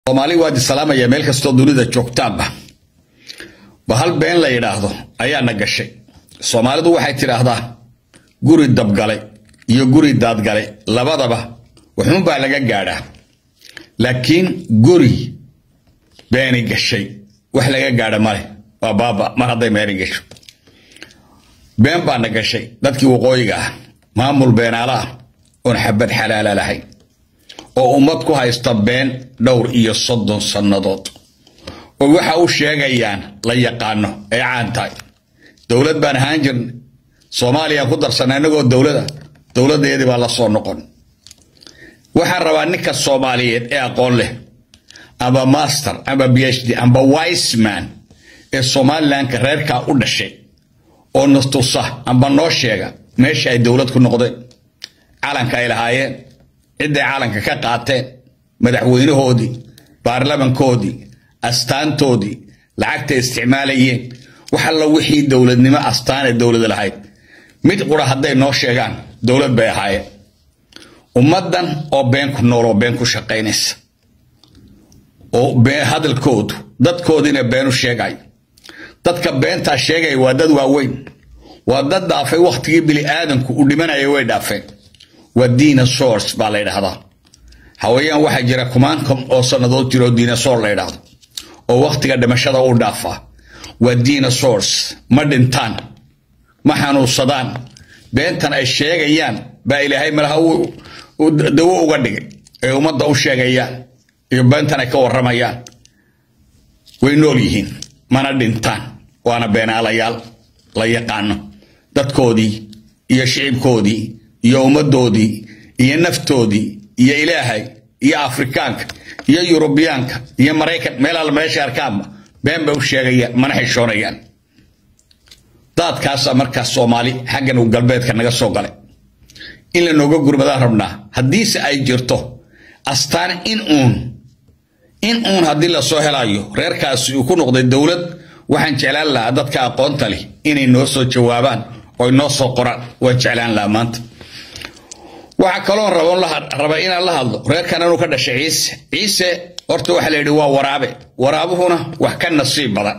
soomaali waad isalaamaya meel kastoo dunida joogtaanba ba hal been la yidhaahdo ayaana gashay soomaalidu waxay tidhaahdaa guri dabgalay iyo guri daadgalay labadaba waxuunbaa laga gaadhaa laakiin guri beeni gashay wax laga gaadha male waa baaba mar hadday meeni gasho been baana gashay dadkii waqooyiga ah maamul beenaala ah oon xabad xalaala lahayn oo ummad ku haysta been dhowr iyo soddon sannadood oo waxa u sheegayaan la yaqaano ay caan tahay dowlad baan ahaan jirnay soomaaliya ku darsanay innagoo dowlada dowladdeedii baa la soo noqon waxaan rabaa ninka soomaaliyeed ee aqoon leh amba master amba b h d amba wiseman ee somalilanka reerkaa u dhashay oo nastusa amba noo sheega meesha ay dowlad ku noqdeen calanka ay lahaayeen cidday calanka ka qaateen madaxweynahoodii baarlamankoodii astaantoodii lacagtay isticmaalayeen wax alla wixii dowladnimo astaanee dowlada lahayd mid qura hadday noo sheegaan dowlad bay ahaayeen ummaddan oo been ku nool oo been ku shaqaynaysa oo hadalkoodu dadkoodiina beenu sheegay dadka beentaa sheegaya waa dad waaweyn waa dad dhaafay wakhtigii bini aadamku u dhimanaya way dhaafeen waa dinosaurs baa la ydhahdaa hawayaan waxaa jira kumaankan oo sannadood jiro dinosaur la ydhahdo oo wakhtiga dhimashada u dhaafaa waa dinosaurs ma dhintaan ma xanuunsadaan beentan ay sheegayaan baa ilaahay malaha dawo uga dhigay ay ummadda u sheegayaan iyo beentan ay ka warramayaan way nool yihiin mana dhintaan waana beenaalayaal la yaqaano dadkoodii iyo shicibkoodii iyo ummaddoodii iyo naftoodii iyo ilaahay iyo afrikaanka iyo yurubiyaanka iyo maraykan meel alla meesha arkaanba been bay u sheegayaan mana xishoonayaan daadkaasaa markaas soomaali xaggan uu galbeedka naga soo galay in la nooga gurmadaan rabnaa haddiise ay jirto astaan in uun in uun haddii lasoo helayo reerkaasi uu ku noqday dowlad waxaan jeclaan lahaa dadka aqoonta leh inay noo soo jawaabaan oy noo soo qoraan waan jeclaan lahaa maanta waxaa kaloo raba inaan la hadlo reerkan inuu ka dhashay ciise ciise horta waxaa la yidhi waa waraabe waraabuhuna wax ka nasiib badan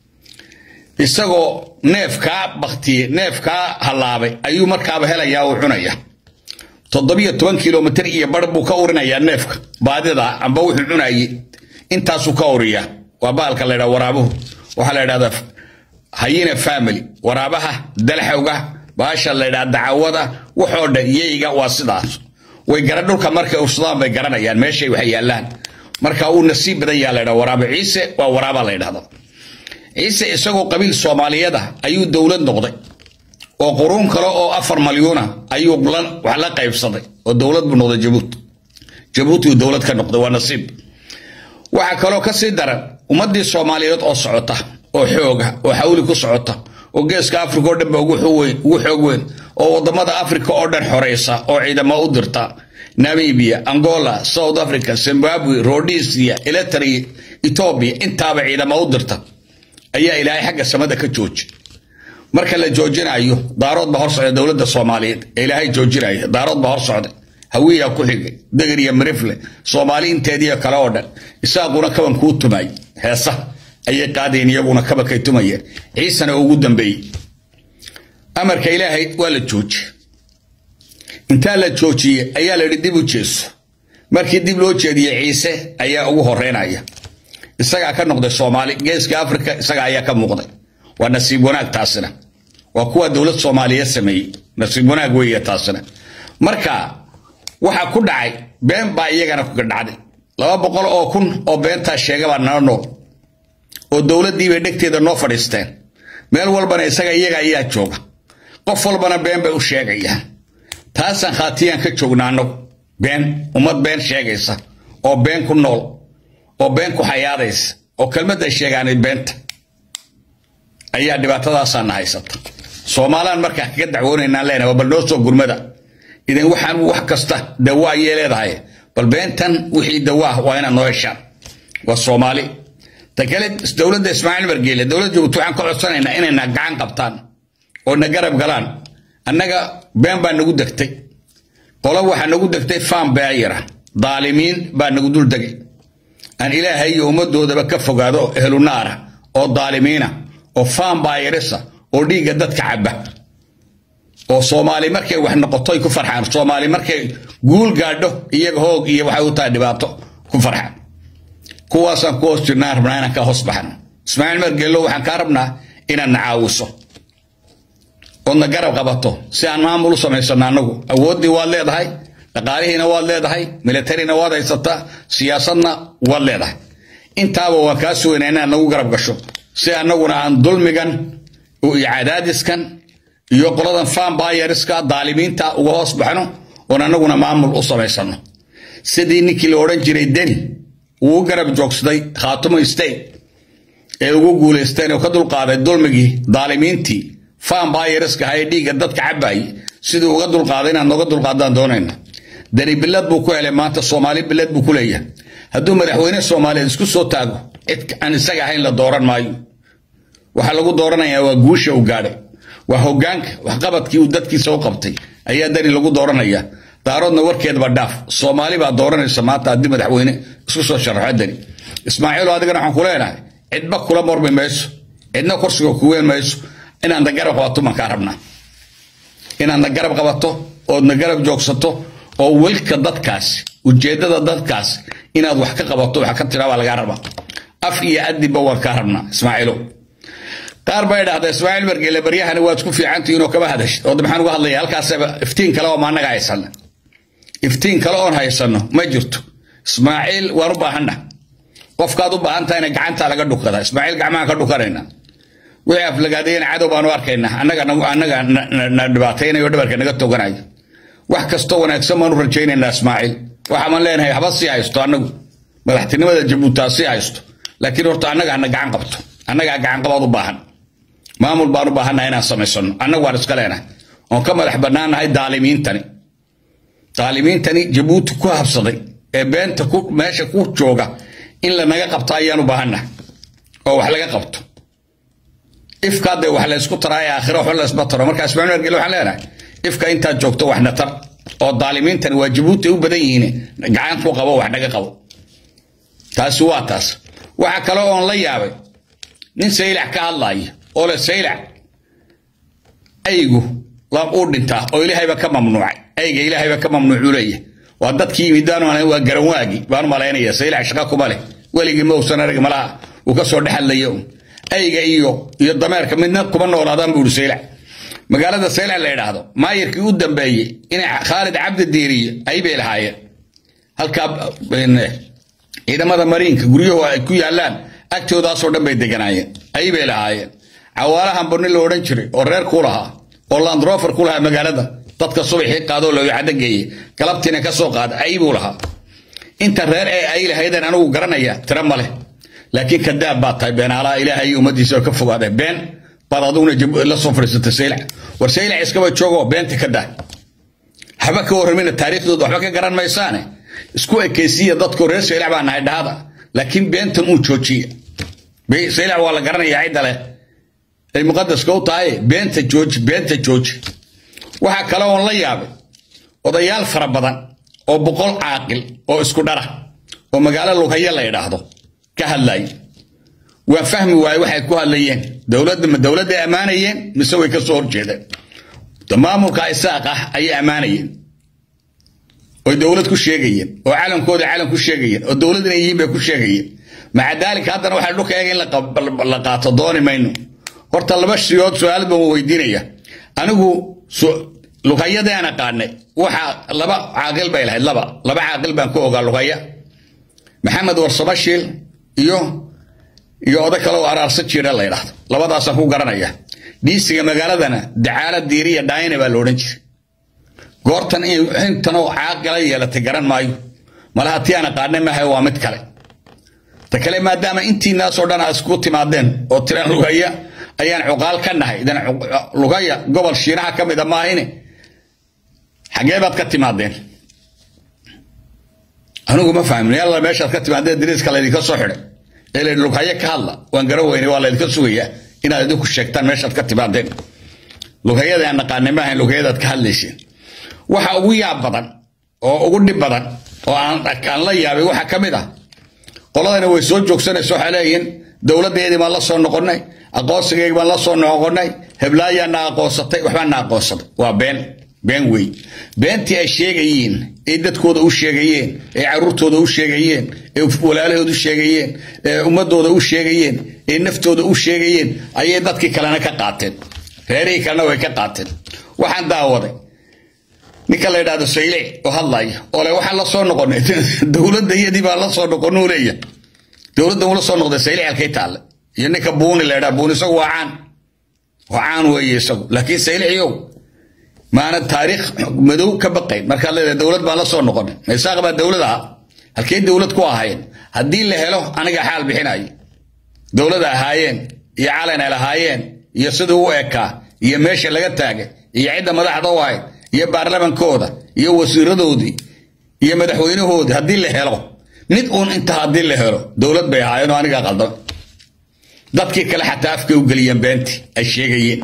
isagoo neefkaa baktiye neefkaa hallaabay ayuu markaaba helayaa uu cunaya toddobiyo toban kilomitr iyo bar buu ka urinayaa neefka baadida amba wuxuu cunaye intaasuu ka uriyaa waa baalka la ydhaa waraabuhu waxaa la ydhahdaa hayina family waraabaha dalxowga baasha la ydhaa dacawada waxoo dhan yeyga waa sidaas way gara dhulka markay ursadaan bay garanayaan meeshay wax yaallaan marka uu nasiib badan yaa la ydhaa waraabe ciise waa waraaba la ydhahda ciise isagoo qabiil soomaaliyada ayuu dowlad noqday oo quruun kale oo afar malyuuna ayuu wax la qaybsaday oo dowlad buu noqday jabuuti jabuuti uu dowlad ka noqday waa nasiib waxaa kaloo ka sii daran ummaddii soomaaliyeed oo socota oo xooga oo xawli ku socota oo geeska africa oo dhan ba ugu xoog weyn oo waddamada africa oo dhan xoraysa oo ciidamo u dirta namibia angola south africa zimbabwe rhodesia eletria etoobiya intaaba ciidamo u dirta ayaa ilaahay xagga samada ka jooji marka la joojinayo daarood baa hor socda dowladda soomaaliyeed ee ilaahay joojinaya daarood baa hor socday hawiyaa ku xigay degir iyo mirifle soomaali inteediiyo kale oo dhan isaaquna kaban kuu tumay heesa ayay qaadeen iyaguna kabankay tumayeen ciisena ugu dambeeyey amarka ilaahay waa la jooji intaa la joojiyey ayaa la yidhi dib u jeeso markii dib loo jeediyey ciise ayaa ugu horeynaya isagaa ka noqday soomaali geeska africa isaga ayaa ka muuqday waa nasiib wanaag taasina waa kuwa dowlad soomaaliyeed sameeyey nasiib wanaag weeye taasina marka waxa ku dhacay been baa iyagana kuga dhacday laba boqol oo kun oo beentaa sheegabaa nala nool oo dowladdiibay dhegteeda noo fadhiisteen meel walbana isaga iyaga ayaa jooga qof walbana been bay u sheegayaan taasaan khaatiyaan ka joognaa annagu been ummad been sheegaysa oo been ku nool oo been ku xayaadaysa oo kelmadday sheegaanay beenta ayaa dhibaatadaasaana haysata soomaalaan markaa kaga dacwoonaynaan leenahay bal noo soo gurmada idan waxaan wax kasta dawa ayay leedahay bal beentan wixii dawa ah waa inaad noo heshaan waa soomaali ta kale dowladda ismaaciil margeele dowladda jabuuti waxaan ka codsanaynaa inayna gacan qabtaan oo na garab galaan annaga been baa nagu degtay qolo waxaa nagu degtay faan beayara daalimiin baa nagu dul degay aan ilaahay iyo ummaddoodaba ka fogaado ehlunaara oo daalimiina oo faanbaayirisa oo dhiigga dadka cabba oo soomaali markay wax noqoto ay ku farxaan soomaali markay guul gaadho iyaga hoog iyo waxay u tahay dhibaato ku farxaan kuwaasaan ku hoos jirnaan rabnaa inaan ka hoos baxno ismaaciil margeello waxaan kaa rabnaa inaad na caawiso oodna garab qabato si aan maamul u samaysano annagu awooddii waad leedahay dhaqaalihiina waad leedahay militarina waad haysataa siyaasadna waad leedahay intaaba waan kaa sugaynaa inaad nagu garab gasho si annaguna aan dulmigan iyo cadaadiskan iyo qoladan fanbayariska daalimiinta uga hoos baxno oon annaguna maamul u samaysano sidii ninkii la odhan jiray deni uu garab joogsaday khaatumo state ee ugu guulaysteen oo ka dulqaaday dulmigii daalimiintii fanbayariska ahaa ee dhiigga dadka cabaayay sidii uga dulqaaday inaad nooga dulqaadaan doonayna dani bilad buu ku helay maanta soomaali bilad buu ku leeyahay hadduu madaxweyne soomaaliyeed isku soo taago cid aan isaga ahayn la dooran maayo waxaa lagu dooranayaa waa guusha uu gaadhay waa hogaanka waxqabadkii uu dadkiisa u qabtay ayaa dani lagu dooranaya daaroodna warkeedba dhaaf soomaali baa dooranaysa maanta haddii madaxweyne isku soo sharaxo dani ismaaciilo adigana waxaan ku leenahay cidba kula mormi mayso cidna kursiga kuween mayso inaadna garab qabato baan kaa rabnaa inaadna garab qabato oodna garab joogsato oo welka dadkaasi ujeeddada dadkaasi inaad wax ka qabato wax ka tiraa baa lagaa rabaa af iyo adibba waan kaa rabnaa ismaaciilo qaar baa idhahda ismaaciil margeele baryahani waad isku fiicantihiin oo kama hadashid oo maxaan uga hadlaya halkaasaba iftiin kale oo maanaga haysana iftiin kale oon haysano ma jirto ismaaciil waan u baahanna qofkaad u baahan tahayna gacantaa laga dhukada ismaaciil gacmahaan ka dhukanayna wixii aflagaadayana cadow baanu arkaynaa annaga annaga na dhibaataynayo dhabarka naga toganayo wax kastoo wanaagsan baanu rajaynaynaa ismaaciil waxaaman leenahay haba sii haysto annagu madaxtinimada jabuuti ha sii haysto laakiin horta annaga hana gacan qabto annagaa gacan qabaad u baahan maamul baan u baahannahay inaan samaysano annagu waan iska leenahay oon ka madax bannaannahay daalimiintani daalimiintani jabuuti ku habsaday ee beenta meesha ku jooga in lanaga qabto ayaan u baahannahay oo wax laga qabto ifkaa dee wax laysku taraa ee aakhira waxba laysma taro markaa ismaaciil margele waxaan leenahay ifka intaad joogto wax na tar oo daalimiintani waa jabuuti u badan yihiin gacan ku qabo wax naga qabo taasi waa taas waxa kale oon la yaabay nin saylac ka hadlaaya oo le saylac aygu uu dhintaa oo ilaahayba ka mamnuucay ayga ilaahayba ka mamnuucuu leeyahay waa dadkii yimidaan waa garanwaagi baanu malaynaya saylac shaqa kuma leh weligii ma uusan arag malaha uu ka soo dhexadlaya un ayga iyo iyo dameerka midna kuma noolaadaan buu ihi saylac magaalada saylac la yidhaahdo maayirkii u dambeeyey inay khaalid cabdi diiriye ay bay lahaayeen halkaa ciidamada mariinka guryahu ay ku yaalaan agtoodaasoo dhan bay deganaayeen ay bay lahaayeen cawaalahan burni la odhan jiray oo reer ku lahaa oo landrofer ku lahaa magaalada dadka subaxii qaadoo looyacado geeye galabtiina ka soo qaada ay buu lahaa inta reer ee ay lahaydeen anigu garanaya tira ma leh laakiin kadaab baad tahay beenaalaha ilaahay iyo ummaddiisa ka fogaadeen been baad aduguna la soo fadhiisatay saylac war saylac iskaba joogoo beenta ka daa haba ka warramina taariikhdooda waxba ka garan maysaane isku ekaysiya dadku reer saylac baa nahay dhahada laakiin beentan uu joojiya saylac waa la garanayaa cidda leh ay muqadaska u tahay beenta jooji beenta jooji waxaa kale oon la yaabay odayaal fara badan oo boqol caaqil oo isku dhara oo magaalo lughayo la yidhaahdo ka hadlaya waa fahmi waaye waxay ku hadlayeen dowladda ma dowladday ammaanayeen mise way ka soo horjeedeen maamulka isaaq ah ayay ammaanayeen oy dowlad ku sheegayeen oo calankooda calan ku sheegayeen oo dowlad inay yihiin bay ku sheegayeen maca daalika haddana waxaa dhulka eega in la qaato dooni mayno horta laba shiyood su-aal baan weydiinaya anigu lughayadii aan aqaanay waxa laba caaqil bay lahayd laba laba caaqil baan ku ogaa lughaya maxamed warsabashiil iyo iyo oday kale oo araarsa jiira la yidhaahdo labadaasaan ku garanaya dhiisiga magaaladana dacaala diiriya dhaayne baa la odhan jiray goortan intanoo caaqila yeelatay garan maayo malaha tii aan aqaanay maaha waa mid kale ta kale maadaama intiinaasoo dhan aad isku timaadeen oo tiraan lugaya ayaan cuqaal ka nahay idan lugaya gobol shiinaha ka mida maahine xagee baad ka timaadeen anigu ma fahmin yalla meeshaad ka timaadeen dariiska laydinka soo xidhay ee la lughaye ka hadla waan garan weynay waa laydinka sugayaa inaad idinku sheegtaan meeshaad ka timaadeen lughayada aan naqaanay maahayn lughayadaad ka hadlayseen waxa ugu yaab badan oo ugu dhib badan oo aan la yaabay waxaa ka mid ah qoladana way soo joogsanaysa waxay leeyihiin dowladdeedii baan la soo noqonnay aqoonsigeygii baan la soo noqonnay heblaayaa na aqoonsatay waxbaa na aqoonsaday waa been been wey beentii ay sheegayeen ee dadkooda u sheegayeen ee caruurtooda u sheegayeen ee walaalahooda u sheegayeen ee ummadooda u sheegayeen ee naftooda u sheegayeen ayay dadkii kalena ka qaateen reerihii kalena way ka qaateen waxaan daawaday ninka la yidhahdo saylic oo hadlaya oo le waxaan la soo noqonay dowladda iyadii baan la soo noqonuu leeyahay dowladda uu la soo noqday saylic halkay taalle iyo ninka buuni la yidhaha buuni isagu waa caan waa caan weeye isagu laakiin sayliciyow maana taariikh madow ka baqayn markaad leedahay dowlad baan la soo noqonay maysaaq baa dowlad aha halkay dowlad ku ahaayeen haddii la helo aniga xaal bixinayo dowlada ahaayeen iyo calan ay lahaayeen iyo siduu u ekaa iyo meesha laga taagay iyo cidda madaxda u ahayd iyo baarlamankooda iyo wasiiradoodii iyo madaxweynahoodii haddii la helo mid uun inta haddii la helo dowlad bay ahaayeen oo aniga qaldamay dadkii kale xataa afkay u geliyeen beentii ay sheegayeen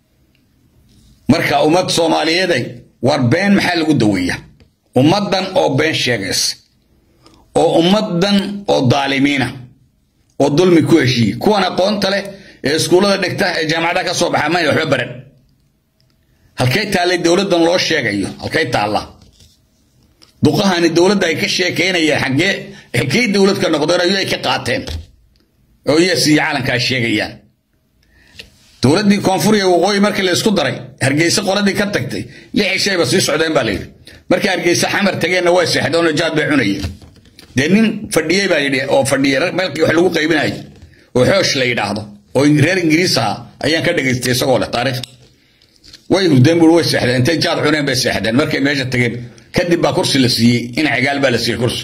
marka ummad soomaaliyeeday war been maxaa lagu daweeya ummaddan oo been sheegaysa oo ummaddan oo daalimiina oo dulmi ku heshiiye kuwan aqoonta leh ee iskuullada dhigta ee jaamacadaha ka soo baxa mayna waxba baran halkay taallay dowladdan loo sheegayo halkay taalla duqahani dowladda ay ka sheekaynayaan xaggee halkay dowlad ka noqdeen ayay ka qaateen oo yes iyo calankaa sheegayaan dowladdii koonfur iyo waqooyi markii la isku daray hargeysa qoladii ka tagtay lix shayba sii socdeen baa layidhi markii hargeysa xamar tageenna way seexdeen oo jaad bay cunayeen dee nin fadhiyey baa yidhi oo fadhiyey meelkii wax lagu qaybinayo oo xoosh la yidhaahdo oo reer ingiriis ahaa ayaan ka dhegaystay isagoo leh taariikh way hurdeen buuri way seexdeen intay jaad cuneen bay seexdeen markay meesha tageen kadib baa kursi la siiyey in cigaal baa la siiyey kursi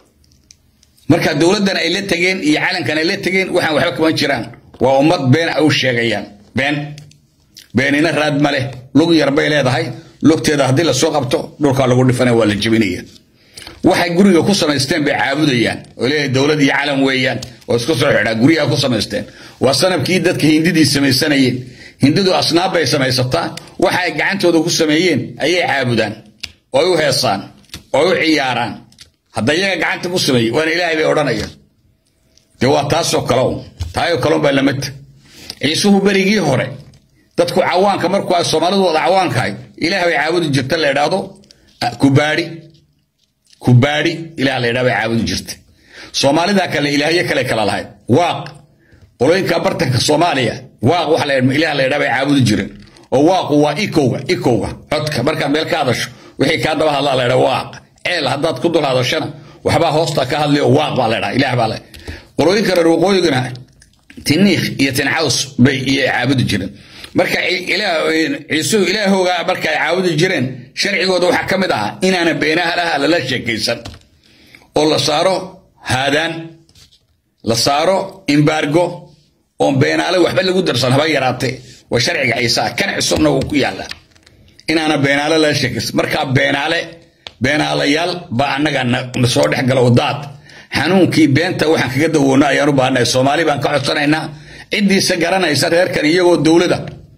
marka dowladdan ay la tageen iyo calankan ay la tageen waxaan waxba kama jiraan waa ummad been u sheegayaan been beenina raad ma leh lug yar bay leedahay lugteeda haddii lasoo qabto dhulkaa lagu dhifanaya waa la jebinaya waxay guriga ku samaysteen bay caabudayaan oo leeyahay dowlad iyo calan weeyaan oo isku soo xidhaa guryaha ku samaysteen waa sanabkii dadka hindidii samaysanayeen hindidu asnaab bay samaysataa waxa ay gacantooda ku sameeyeen ayay caabudaan oo u heesaan oo u ciyaaraan hadda iyaga gacanta ku sameeyey waana ilaahay bay odhanayaan dee waa taasoo kale un taayoo kale un baa lamata ciisuhu berigii hore dadku cawaanka markuu ay soomaalidu wada cawaankahay ilaah bay caabudi jirta la idhaahdo kubaadhi kubaadhi ilaah la idhahdo bay caabudi jirta soomaalida kale ilaahyo kale kala lahayd waaq qolooyinka bartanka soomaaliya waaq waxa la ilaah la idhahdo bay caabudi jireen oo waaqu waa ikowga ikowga codka markaad meel ka hadasho wixii kaa daba hadlaa la idhaha waaq ceel haddaad ku dul hadashana waxbaa hoosta ka hadlay oo waaq baa la idhaha ilaah baa le qolooyinka reer waqooyigana tiniikh iyo tincaws bay iyo caabudi jireen marka ciisuhu ilaahooga marka ay caabudi jireen sharcigooda waxaa ka mid ahaa inaana beenaha laha lala sheekaysan oo la saaro haadaan la saaro imbaargo oon beenaale waxba lagu darsan haba yaraatee waa sharciga ciisaa kan cusubna wuu ku yaallaa inaana beenaale lala sheekaysan markaa beenaale beenaalayaal baa annaga na soo dhex gala wadaad xanuunkii beenta waxaan kaga dawoonna ayaan u baahannahay soomaali baan ka codsanaynaa ciddiisa garanaysa reerkan iyagoo dowlada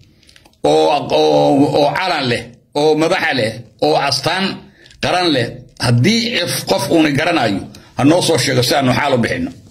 oo calan leh oo madaxa leh oo astaan qaran leh haddii qof uuna garanayo ha noo soo sheego si aanu xaal u bixinno